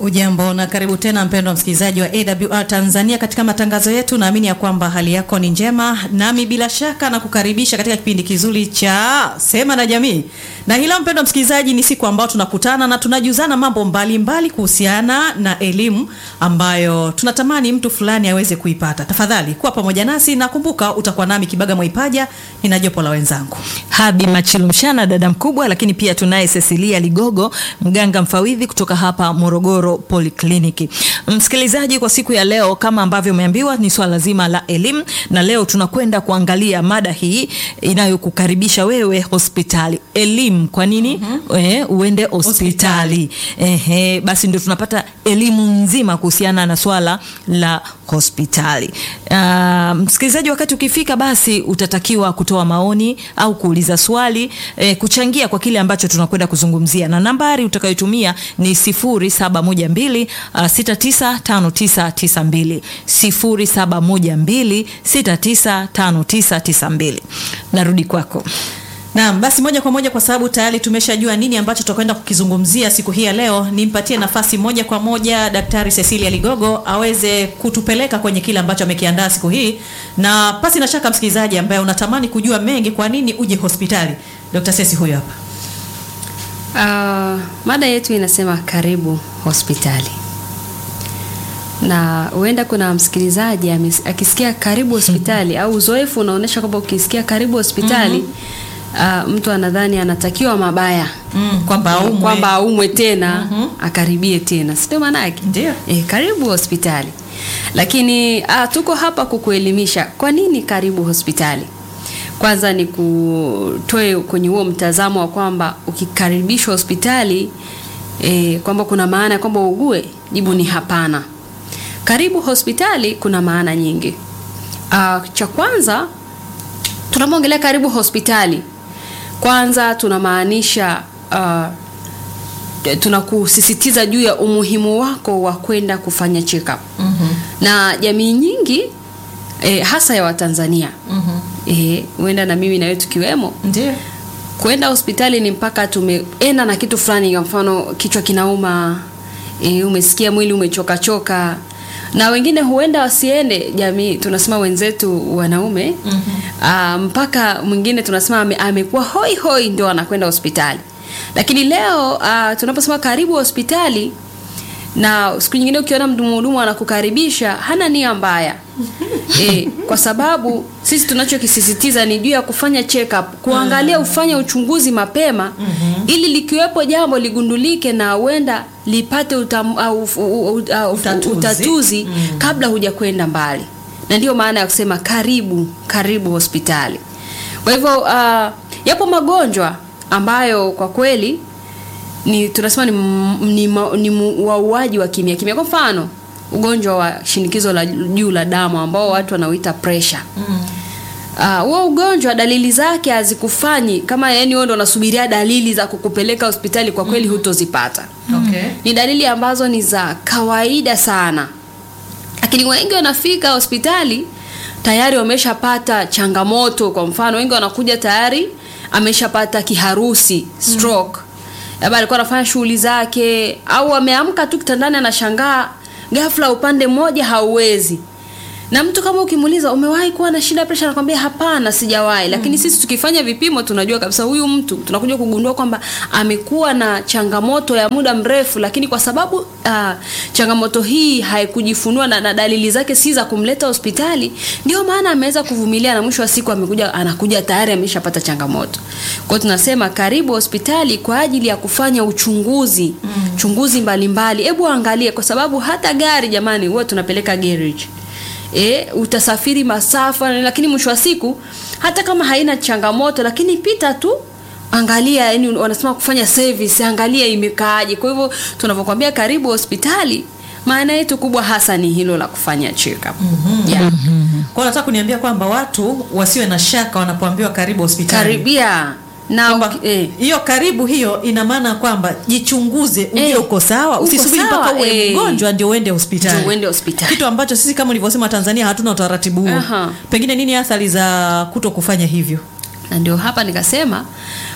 Ujambo na karibu tena mpendwa msikilizaji wa AWR Tanzania katika matangazo yetu. Naamini ya kwamba hali yako ni njema, nami bila shaka na kukaribisha katika kipindi kizuri cha Sema na Jamii. Na hilo mpendwa msikilizaji, ni siku ambayo tunakutana na tunajuzana mambo mbalimbali kuhusiana na elimu ambayo tunatamani mtu fulani aweze kuipata. Tafadhali kuwa pamoja nasi na kumbuka, utakuwa nami Kibaga Mwaipaja, nina jopo la wenzangu Habi Machilumshana, dada mkubwa, lakini pia tunaye Cecilia Ligogo, mganga mfawidhi kutoka hapa Morogoro Polikliniki. Msikilizaji, kwa siku ya leo kama ambavyo umeambiwa ni swala zima la elimu, na leo tunakwenda kuangalia mada hii inayokukaribisha wewe hospitali. Elimu, kwa nini mm-hmm. e, uende hospitali? Ehe, basi ndio tunapata elimu nzima kuhusiana na swala la hospitali. Uh, msikilizaji, wakati ukifika, basi utatakiwa kutoa maoni au kuuliza swali eh, kuchangia kwa kile ambacho tunakwenda kuzungumzia, na nambari utakayotumia ni 0712 uh, 695992 0712 695992. Narudi kwako. Naam, basi moja kwa moja kwa sababu tayari tumeshajua nini ambacho tutakwenda kukizungumzia siku hii ya leo, nimpatie nafasi moja kwa moja Daktari Cecilia Ligogo aweze kutupeleka kwenye kile ambacho amekiandaa siku hii, na pasi na shaka msikilizaji ambaye unatamani kujua mengi, kwa nini uje hospitali, Dr. Ceci huyo hapa. Uh, mada yetu inasema karibu hospitali, na huenda kuna msikilizaji amis- akisikia karibu hospitali au uzoefu unaonyesha kwamba ukisikia karibu hospitali uh, mtu anadhani anatakiwa mabaya Mm, kwamba aumwe. kwamba aumwe tena akaribie tena, si ndio maana yake? Ndio. E, karibu hospitali. Lakini ah, tuko hapa kukuelimisha kwa nini karibu hospitali. Kwanza ni kutoe kwenye huo mtazamo wa kwamba ukikaribishwa hospitali e, kwamba kuna maana ya kwamba ugue. Jibu ni hapana. Karibu hospitali kuna maana nyingi. Ah, cha kwanza tunapoongelea karibu hospitali, kwanza tunamaanisha uh, tunakusisitiza juu ya umuhimu wako wa kwenda kufanya check up mm-hmm. na jamii nyingi eh, hasa ya Watanzania mm-hmm. eh, huenda na mimi na wewe tukiwemo Ndio. kwenda hospitali ni mpaka tumeenda na kitu fulani, kwa mfano kichwa kinauma, e, umesikia mwili umechoka choka, na wengine huenda wasiende. Jamii tunasema wenzetu wanaume mm-hmm. mpaka mwingine tunasema ame, amekuwa hoi hoi ndio anakwenda hospitali. Lakini leo uh, tunaposema karibu hospitali na siku nyingine ukiona mhudumu anakukaribisha hana nia mbaya e, kwa sababu sisi tunachokisisitiza ni juu ya kufanya check up, kuangalia ufanye uchunguzi mapema ili likiwepo jambo ligundulike na huenda lipate utam, au, u, u, u, au, Utatuzi. utatuzi kabla hujakwenda mbali, na ndiyo maana ya kusema karibu karibu hospitali. Kwa hivyo uh, yapo magonjwa ambayo kwa kweli ni tunasema ni, m- ni, ma- ni mu- wauaji wa kimya kimya. Kwa mfano ugonjwa wa shinikizo la juu la damu ambao watu wanauita pressure Ah, huo ugonjwa dalili zake hazikufanyi kama yani wewe ndo unasubiria dalili za kukupeleka hospitali, kwa kweli hutozipata. Okay. Ni dalili ambazo ni za kawaida sana, lakini wengi wanafika hospitali tayari wameshapata changamoto. Kwa mfano, wengi wanakuja tayari ameshapata kiharusi stroke, labda alikuwa anafanya shughuli zake, au ameamka tu kitandani anashangaa ghafla upande mmoja hauwezi na mtu kama ukimuuliza umewahi kuwa na shida ya presha, anakwambia hapana, sijawahi. Lakini sisi tukifanya vipimo tunajua kabisa huyu mtu tunakuja kugundua kwamba amekuwa na changamoto ya muda mrefu, lakini kwa sababu uh, changamoto hii haikujifunua na, na dalili zake si za kumleta hospitali, ndio maana ameweza kuvumilia na mwisho wa siku amekuja anakuja tayari ameshapata changamoto. Kwa hiyo tunasema karibu hospitali kwa ajili ya kufanya uchunguzi mm. chunguzi mbalimbali. Hebu angalie, kwa sababu hata gari jamani, huwa tunapeleka garage e, utasafiri masafa, lakini mwisho wa siku hata kama haina changamoto, lakini pita tu angalia, yani wanasema kufanya service, angalia imekaaje. Kwa hivyo tunavyokuambia karibu hospitali, maana yetu kubwa hasa ni hilo la kufanya check up. Yeah. Kwa hiyo nataka kuniambia kwamba watu wasiwe na shaka wanapoambiwa karibu hospitali. Karibia na Kwamba uki- eh. hiyo karibu hiyo ina maana kwamba jichunguze ujue Eh, uko sawa, uko usisubiri mpaka sawa, uwe eh. mgonjwa ndio uende hospitali. Ndio uende hospitali. Kitu ambacho sisi kama ulivyosema Tanzania hatuna utaratibu huo. Aha. Pengine nini athari za kuto kufanya hivyo? na ndio hapa nikasema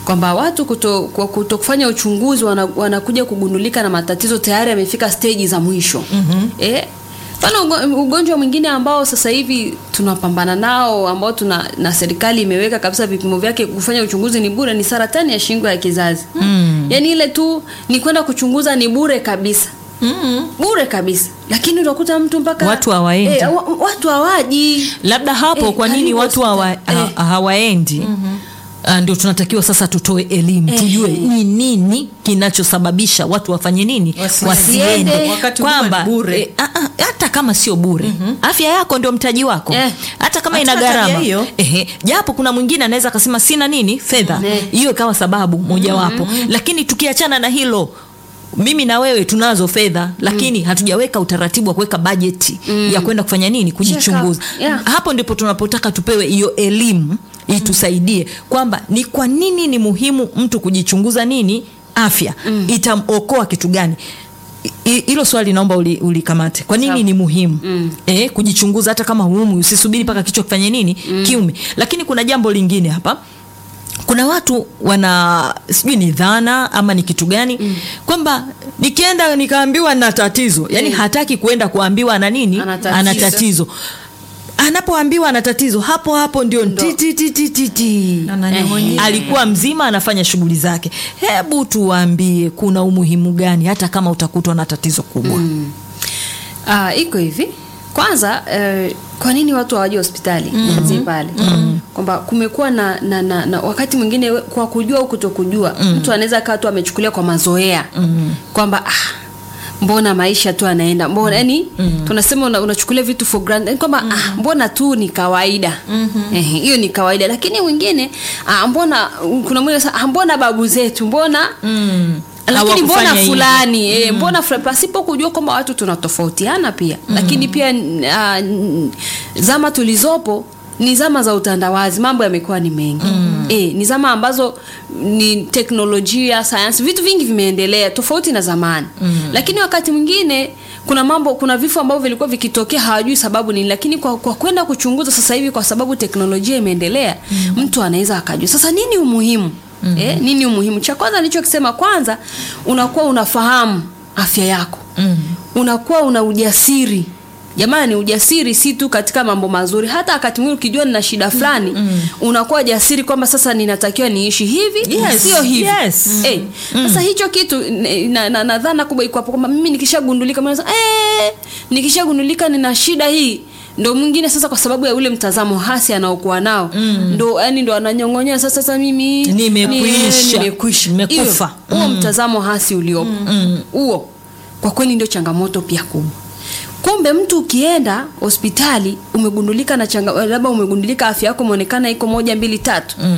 kwamba watu kuto, kwa kuto kufanya uchunguzi wana, wanakuja kugundulika na matatizo tayari yamefika steji za mwisho mm-hmm. eh, Mfano ugo- ugonjwa mwingine ambao sasa hivi tunapambana nao ambao tuna na serikali imeweka kabisa vipimo vyake kufanya uchunguzi ni bure ni saratani ya shingo ya kizazi. Mm. Yaani ile tu ni kwenda kuchunguza ni bure kabisa. Mm. Bure kabisa. Lakini utakuta mtu mpaka Watu hawaendi. Eh, wa, watu hawaji. labda hapo Eh, kwa nini karibu watu hawa, hospitali. ha, Eh. hawaendi Ah, ndio tunatakiwa sasa tutoe elimu Eh. tujue ni nini kinachosababisha watu wafanye nini Wasiende. wasiende Wakati huduma kwamba ni bure. eh, ah, ah, hata kama sio bure afya yako ndio mtaji wako Eh. hata kama Hatuna ina tabia gharama hiyo. Ehe, japo kuna mwingine anaweza akasema sina nini fedha Eh. hiyo ikawa sababu mojawapo lakini tukiachana na hilo mimi na wewe tunazo fedha lakini hatujaweka utaratibu wa kuweka bajeti ya kwenda kufanya nini kujichunguza Check up. Yeah. hapo ndipo tunapotaka tupewe hiyo elimu itusaidie kwamba ni kwa nini ni muhimu mtu kujichunguza nini afya mm. itamokoa kitu gani I- hilo swali naomba uli- ulikamate kwa nini Sawa. ni muhimu mm. e, kujichunguza hata kama huumwi usisubiri mpaka kichwa kifanye nini mm. kiume lakini kuna jambo lingine hapa kuna watu wana sijui ni dhana ama ni kitu gani mm. kwamba nikienda nikaambiwa na tatizo yani Mm. hataki kuenda kuambiwa ana nini Ana tatizo. ana tatizo anapoambiwa ana tatizo hapo hapo ndio Ndo. ti, ti, ti, ti, ti, ti. Ananyong'onyea. alikuwa mzima anafanya shughuli zake hebu tuwaambie kuna umuhimu gani hata kama utakutwa na tatizo kubwa mm. Ah, iko hivi. Kwanza eh, kwa nini watu hawaji hospitali? Nianzie pale. Kwamba kumekuwa na, na, na, na wakati mwingine we- kwa kujua au kutokujua mtu anaweza kaa tu amechukulia kwa mazoea kwamba ah, mbona maisha tu anaenda mbona yani tunasema una, unachukulia vitu for granted yani kwamba ah, mbona tu ni kawaida Ehe, hiyo ni kawaida lakini mwingine ah, mbona kuna mwingine sasa, ah, mbona babu zetu mbona lakini mbona Hawakufanya hivyo. fulani e, mbona fulani pasipo kujua kwamba watu tunatofautiana pia lakini pia uh, zama tulizopo ni zama za utandawazi mambo yamekuwa ni mengi mm. e, ni zama ambazo ni teknolojia sayansi vitu vingi vimeendelea tofauti na zamani mm. lakini wakati mwingine kuna mambo kuna vifo ambavyo vilikuwa vikitokea hawajui sababu nini lakini kwa, kwa kwenda kuchunguza sasa hivi kwa sababu teknolojia imeendelea mm. mtu anaweza akajua sasa nini umuhimu mm. eh, nini umuhimu cha kwanza nilichokisema kwanza unakuwa unafahamu afya yako mm. unakuwa una ujasiri jamani ujasiri si tu katika mambo mazuri hata wakati mwingine ukijua nina shida fulani mm. unakuwa jasiri kwamba sasa ninatakiwa niishi hivi Yes, sio hivi yes. Eh, sasa hicho kitu n- na, na, na dhana kubwa iko hapo kwamba mimi nikishagundulika mimi nasema, eh, nikishagundulika nina shida hii ndo mwingine sasa kwa sababu ya ule mtazamo hasi anaokuwa nao mm. ndo yani ndo ananyong'onyea sasa sasa mimi Nimekwisha. ni- nimekwisha Nimekufa. Hiyo, huo mtazamo hasi uliopo huo kwa kweli ndio changamoto pia kubwa kumbe mtu ukienda hospitali umegundulika na changa labda umegundulika afya yako imeonekana iko moja mbili tatu mm.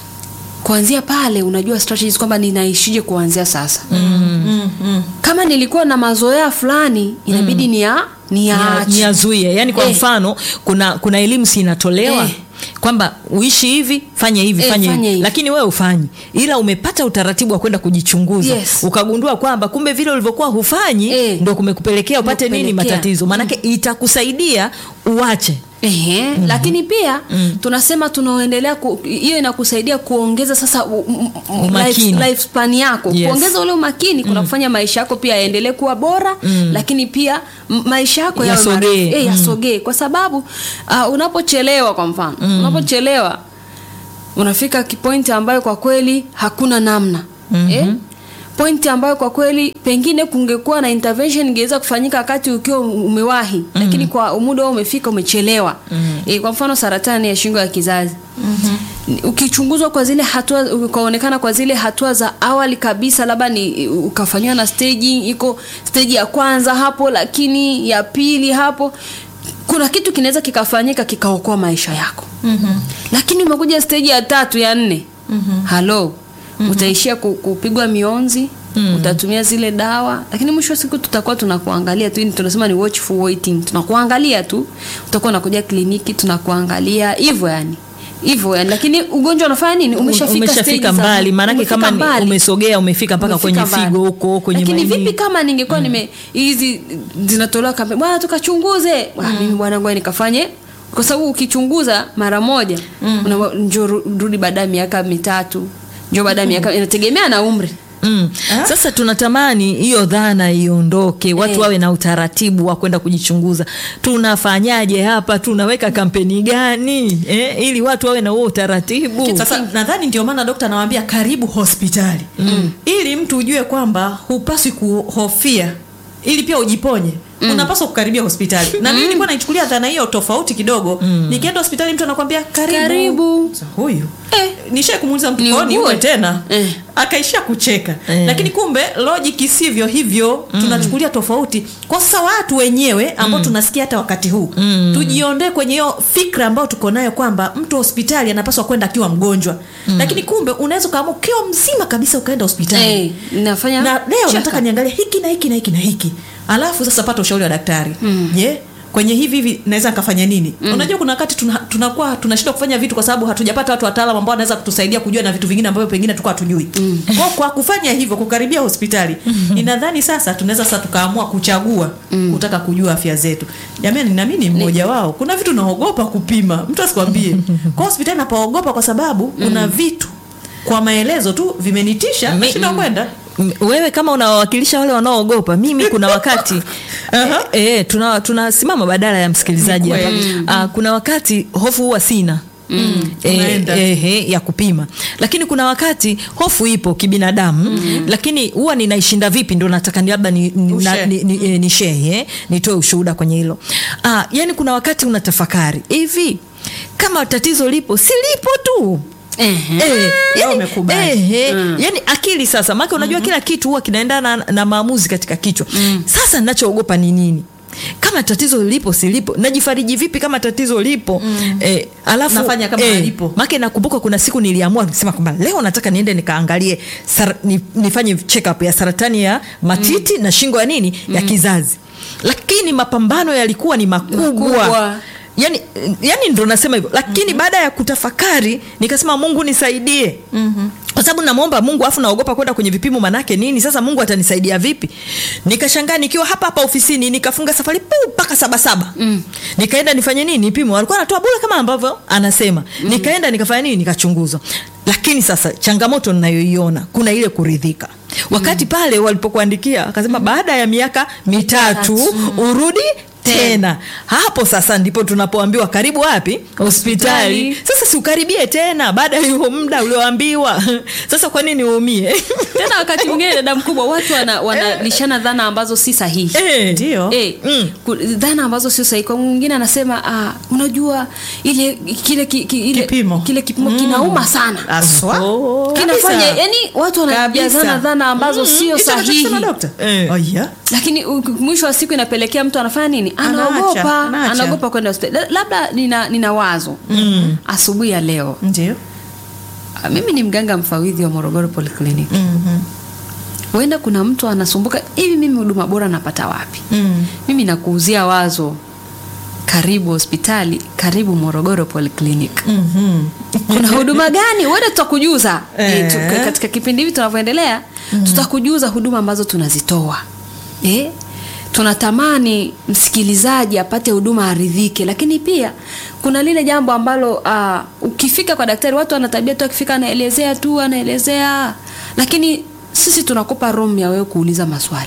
kuanzia pale unajua strategies kwamba ninaishije kuanzia sasa Mm, mm. kama nilikuwa na mazoea fulani inabidi ni ya ni ya ni yazuie yani kwa Eh. mfano kuna kuna elimu si inatolewa Eh. kwamba uishi hivi fanya hivi Eh, fanya fanya hivi hivi. lakini wewe ufanyi ila umepata utaratibu wa kwenda kujichunguza Yes. ukagundua kwamba kumbe vile ulivyokuwa hufanyi Eh. ndo kumekupelekea upate nini Kumekupelekea. matatizo maanake itakusaidia uache Ehe, mm-hmm. lakini pia mm. tunasema tunaoendelea ku- hiyo inakusaidia kuongeza sasa u- u- u- Umakini. life, lifespan yako Yes. kuongeza ule umakini kuna kufanya maisha yako pia yaendelee kuwa bora mm. lakini pia m- maisha yako yawe Yasogee. marefu. Eh, yasogee kwa sababu uh, unapochelewa kwa mfano mm. unapochelewa unafika kipointi ambayo kwa kweli hakuna namna mm-hmm. eh? pointi ambayo kwa kweli pengine kungekuwa na intervention ingeweza kufanyika wakati ukiwa umewahi mm-hmm. lakini kwa muda huo umefika umechelewa mm-hmm. e, kwa mfano saratani ya shingo ya kizazi mm-hmm. ukichunguzwa kwa zile hatua ukaonekana kwa zile hatua za awali kabisa labda ni ukafanyiwa na staging iko stage ya kwanza hapo lakini ya pili hapo kuna kitu kinaweza kikafanyika kikaokoa maisha yako mm-hmm. lakini umekuja stage ya tatu ya nne mm-hmm. halo mm-hmm. utaishia ku- kupigwa mionzi mm. utatumia zile dawa lakini mwisho wa siku tutakuwa tunakuangalia tu yani tunasema ni watchful waiting tunakuangalia tu utakuwa unakuja kliniki tunakuangalia hivyo yani hivyo yani lakini ugonjwa unafanya nini umeshafika stage umeshafika za- mbali maanake umefika kama ni- mbali. umesogea umefika mpaka Umefika kwenye mbali. figo huko kwenye lakini maini. vipi kama ningekuwa nime hizi zinatolewa kampeni bwana tukachunguze mm. mimi bwana ngoja nikafanye kwa sababu ukichunguza mara moja mm. njoo ru- rudi baada ya miaka mitatu ndio baada ya miaka inategemea na umri Mm. Sasa tunatamani hiyo dhana iondoke, watu Eh. wawe na utaratibu wa kwenda kujichunguza. Tunafanyaje hapa? Tunaweka kampeni gani eh, ili watu wawe na huo utaratibu? Sasa nadhani ndio maana dokta anawaambia karibu hospitali ili mtu ujue kwamba hupaswi kuhofia ili pia ujiponye unapaswa kukaribia hospitali na mimi nilikuwa naichukulia dhana hiyo tofauti kidogo nikienda hospitali mtu anakwambia karibu, Karibu. Sasa, huyu Eh. nishai kumuuliza mtu Niugue. "Kwa nini uwe tena Eh. akaishia kucheka Eh. lakini kumbe logic sivyo hivyo tunachukulia tofauti kwa sasa watu wenyewe ambao tunasikia hata wakati huu tujiondoe kwenye hiyo fikra ambayo tuko nayo kwamba mtu hospitali anapaswa kwenda akiwa mgonjwa lakini kumbe unaweza ukaamua ukiwa mzima kabisa ukaenda hospitali Eh, nafanya na leo check nataka up. niangalie hiki na hiki na hiki na hiki alafu sasa pata ushauri wa daktari je kwenye hivi hivi naweza nikafanya nini unajua kuna wakati tuna- tunakuwa tunashindwa kufanya vitu kwa sababu hatujapata watu wataalam ambao wanaweza kutusaidia kujua na vitu vingine ambavyo pengine tulikuwa hatujui kwa, kwa kufanya hivyo kukaribia hospitali ninadhani sasa tunaweza sasa tukaamua kuchagua kutaka kujua afya zetu jamani nami ni mmoja wao kuna vitu naogopa kupima mtu asikwambie kwa hospitali napaogopa kwa sababu kuna vitu kwa maelezo tu vimenitisha Mi- nashinda kwenda M- wewe kama unawawakilisha wale wanaoogopa mimi kuna wakati Aha. e, e, tuna tunasimama badala ya msikilizaji Ni hapa kweli. Ah, kuna wakati hofu huwa sina Unaenda. E, e, ya kupima lakini kuna wakati hofu ipo kibinadamu lakini huwa ninaishinda vipi ndo nataka ni labda ni, ni, na, Ushare. ni, ni, e, ni share, eh, nitoe ushuhuda kwenye hilo ah, yani kuna wakati unatafakari hivi kama tatizo lipo si lipo tu Ehe. Eh, Leo yani, umekubali. eh, eh, yani akili sasa maake unajua kila kitu huwa kinaendana na, na maamuzi katika kichwa sasa ninachoogopa ni nini kama tatizo lipo silipo najifariji vipi kama tatizo lipo eh, alafu Nafanya kama halipo. make nakumbuka kuna siku niliamua nikisema kwamba leo nataka niende nikaangalie sar, ni, nifanye check up ya saratani ya matiti na shingo ya nini ya kizazi lakini mapambano yalikuwa ni makubwa, Makubwa. yani, yani ndo nasema hivyo lakini baada ya kutafakari nikasema mungu nisaidie mm-hmm. kwa sababu namwomba mungu afu naogopa kwenda kwenye vipimo manake nini sasa mungu atanisaidia vipi nikashangaa nikiwa hapa hapa ofisini nikafunga safari puu mpaka sabasaba mm. nikaenda nifanye nini nipimo alikuwa anatoa bure kama ambavyo anasema mm. nikaenda nikafanya nini nikachunguzwa lakini sasa changamoto ninayoiona kuna ile kuridhika wakati pale walipokuandikia akasema baada ya miaka mitatu urudi tena hapo sasa ndipo tunapoambiwa karibu wapi hospitali Hospitali. sasa siukaribie tena baada ya huo muda ulioambiwa sasa kwa nini uumie tena wakati mwingine dada mkubwa watu wana- wanalishana dhana ambazo si sahihi Eh, ndio Eh, Mm. ku- dhana ambazo sio sahihi kwa mwingine anasema ah, unajua ile kile ki, ki, ile, Kipimo. kile kipimo kinauma sana aswa Oh. kinafanya yani watu wanajazana Kabisa. dhana ambazo sio Hicho sahihi anachosema dokta? Eh. Oh, yeah. lakini u- mwisho wa siku inapelekea mtu anafanya nini Anaacha, anaogopa anaacha. anaogopa kwenda hospitali La- labda nina, nina wazo asubuhi ya leo ndio Ah, mimi ni mganga mfawidhi wa morogoro polyclinic Mhm. huenda kuna mtu anasumbuka hivi mimi huduma bora napata wapi Mm. mimi nakuuzia wazo karibu hospitali karibu morogoro polyclinic Mhm. kuna huduma gani huenda tutakujuza Eh. eh, tu, katika kipindi hivi tunavyoendelea tutakujuza huduma ambazo tunazitoa eh? tunatamani msikilizaji apate huduma aridhike lakini pia kuna lile jambo ambalo uh, ukifika kwa daktari watu wana tabia tu akifika anaelezea tu anaelezea lakini sisi tunakupa room ya wewe kuuliza maswali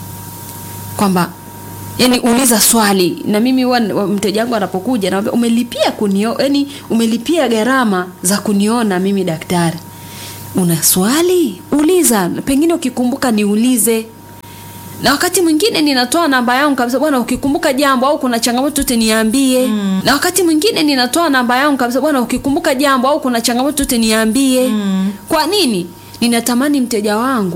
kwamba yani uliza swali na mimi huwa wa- mteja wangu anapokuja naambia umelipia kunio yani umelipia gharama za kuniona mimi daktari una swali uliza pengine ukikumbuka niulize na wakati mwingine ninatoa namba yangu kabisa bwana ukikumbuka jambo au kuna changamoto yote niambie mm. na wakati mwingine ninatoa namba yangu kabisa bwana ukikumbuka jambo au kuna changamoto yote niambie mm. kwa nini ninatamani mteja wangu